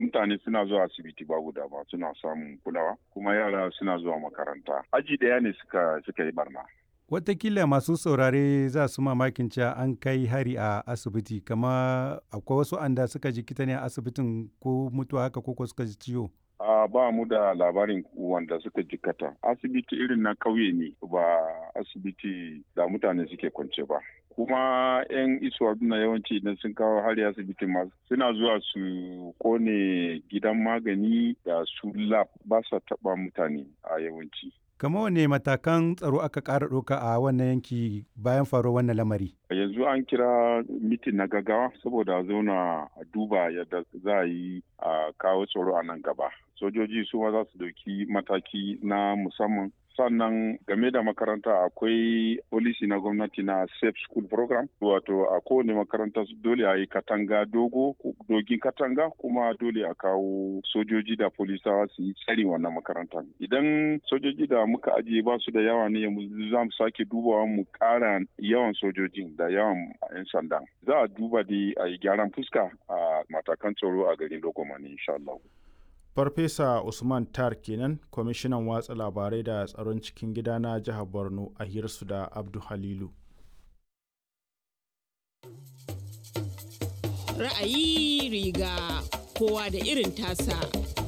mutane suna zuwa asibiti ba guda ba suna samun kulawa kuma yara suna zuwa makaranta aji daya ne suka suka yi barna Watakila masu saurare za su mamakin cewa an kai hari a asibiti kama akwai wasu anda suka jikita ne a asibitin ko mutuwa haka ko suka ji ciwo. a ba mu da labarin wanda suka jikata asibiti irin na kauye ne ba asibiti da mutane suke kwance ba kuma 'yan isuwa na yawanci idan sun kawo hari asibiti ma suna zuwa su kone gidan magani da su lab ba sa taba mutane a yawanci Kama wane matakan tsaro aka ƙara ɗauka a wannan yanki bayan faruwar wannan lamari? yanzu an kira mitin na gaggawa saboda a zauna a duba yadda za a yi a kawo tsaro a nan gaba sojoji su ma za su dauki mataki na musamman sannan game da makaranta akwai polisi na gwamnati na safe school program wato a kowane makaranta dole a yi katanga dogo dogin katanga kuma dole a kawo sojoji da polisawa su yi tsari wannan makaranta idan sojoji da muka ajiye ba su da yawa ne za mu sake dubawa mu kara yawan sojojin da yawan 'yan sanda za a duba da a yi gyaran fuska a matakan tsaro a garin lokomani insha Allah. Farfesa Usman Tar kenan kwamishinan watsa labarai da tsaron cikin gida na jihar Borno a hirsu da Abdu Halilu. Ra'ayi riga kowa da irin tasa.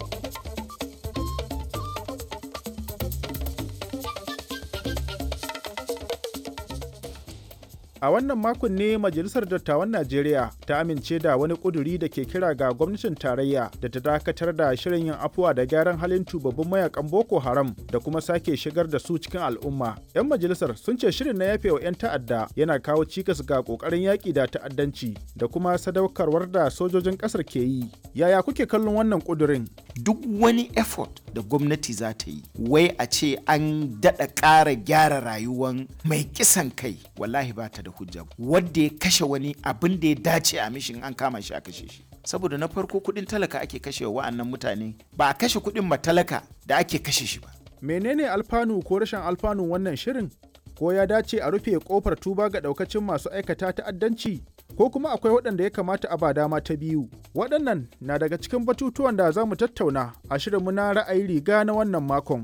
A wannan makon ne Majalisar Dattawan Najeriya ta amince da wani ƙuduri da ke kira ga gwamnatin tarayya da ta dakatar da shirin yin afuwa da gyaran halin tubabbin mayakan Boko Haram da kuma sake shigar da su cikin al'umma. 'Yan majalisar sun ce shirin na yafewa 'yan ta'adda yana kawo cikas ga ƙoƙarin yaƙi da ta'addanci da kuma sadaukarwar da sojojin ƙasar ke yi. Yaya kuke kallon wannan ƙudurin? Duk wani effort da gwamnati za ta yi, wai a ce an daɗa ƙara gyara rayuwan mai kisan kai, wallahi ba ta da hujja wadda ya kashe wani abin da ya dace a mishin an kama shi a kashe shi saboda na farko kudin talaka ake kashe wa wa'annan mutane ba a kashe kudin matalaka da ake kashe shi ba menene alfanu ko rashin alfanun wannan shirin ko ya dace a rufe kofar tuba ga daukacin masu aikata ta'addanci ko kuma akwai waɗanda ya kamata a ba dama ta biyu waɗannan na daga cikin batutuwan da za mu tattauna a shirinmu na ra'ayi riga na wannan makon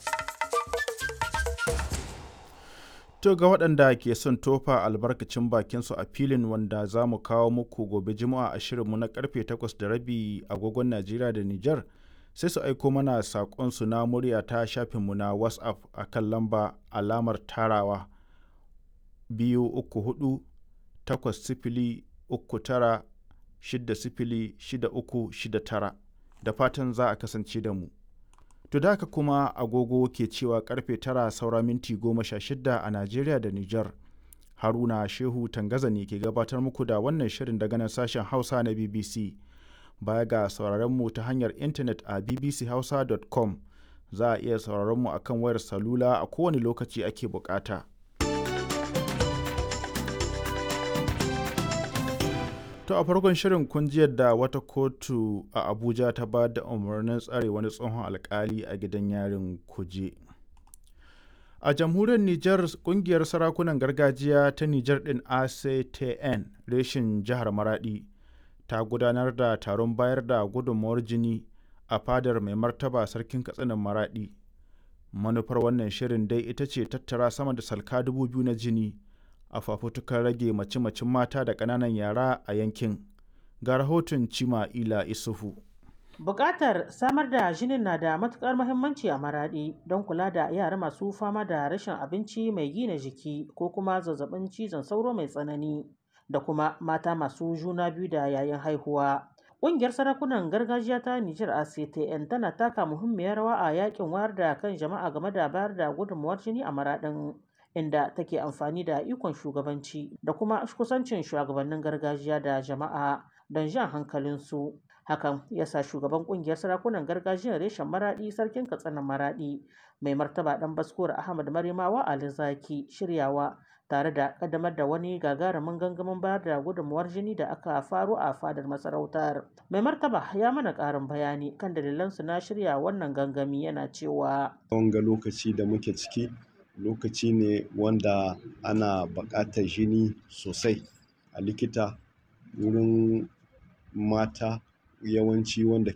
To ga waɗanda ke son tofa albarkacin bakinsu a filin wanda za mu kawo muku gobe juma'a a shirinmu na karfe 8 da rabi agogon Najeriya da Nijar sai su aiko mana saƙonsu na murya ta shafinmu na WhatsApp a kan lamba alamar tarawa biyu uku hudu takwas sifili uku tara shida sifili shida uku shida tara da fatan za a kasance da mu. To da haka kuma agogo ke cewa karfe tara saura minti goma sha shida a Najeriya da Nijar. Haruna Shehu Tangaza ne ke gabatar muku da wannan shirin daga nan sashen Hausa na BBC. Baya ga sauraron mu ta hanyar intanet a bbchausa.com za a iya sauraron mu akan wayar salula a kowane lokaci ake bukata. To a farkon shirin kun ji yadda wata kotu a Abuja ta ba da umarnin tsare wani tsohon alkali a gidan yarin kuje. A jamhuriyar Nijar kungiyar sarakunan gargajiya ta Nijar ɗin ACTN reshin jihar Maradi ta gudanar da taron bayar da gudunmawar jini a fadar mai martaba sarkin katsinan Maradi. Manufar wannan shirin dai ita ce tattara sama da salka dubu biyu na jini. a fafutukar rage mace-macen mata da ƙananan yara a yankin ga rahoton cima ila isufu Bukatar samar da jinin na da matukar muhimmanci a maraɗi don kula da yara masu fama da rashin abinci mai gina jiki ko kuma zazzabin cizon sauro mai tsanani da kuma mata masu juna biyu da yayin haihuwa. Ƙungiyar sarakunan gargajiya ta Nijar ACTN tana taka muhimmiyar rawa a yakin wayar da kan jama'a game da bayar da gudunmuwar jini a maraɗin. inda take amfani da ikon shugabanci da kuma kusancin shugabannin gargajiya da jama'a don jan hankalinsu hakan ya sa shugaban kungiyar sarakunan gargajiyar reshen maradi sarkin katsinan maradi mai martaba dan baskuwar ahmad marimawa ali zaki shiryawa tare da kaddamar da wani gagarumin gangamin bayar da gudunmuwar jini da aka faru a fadar masarautar mai martaba ya mana karin bayani kan dalilansu na shirya wannan gangami yana cewa wanga lokaci da muke ciki lokaci ne wanda ana buƙatar jini sosai a likita wurin mata yawanci wanda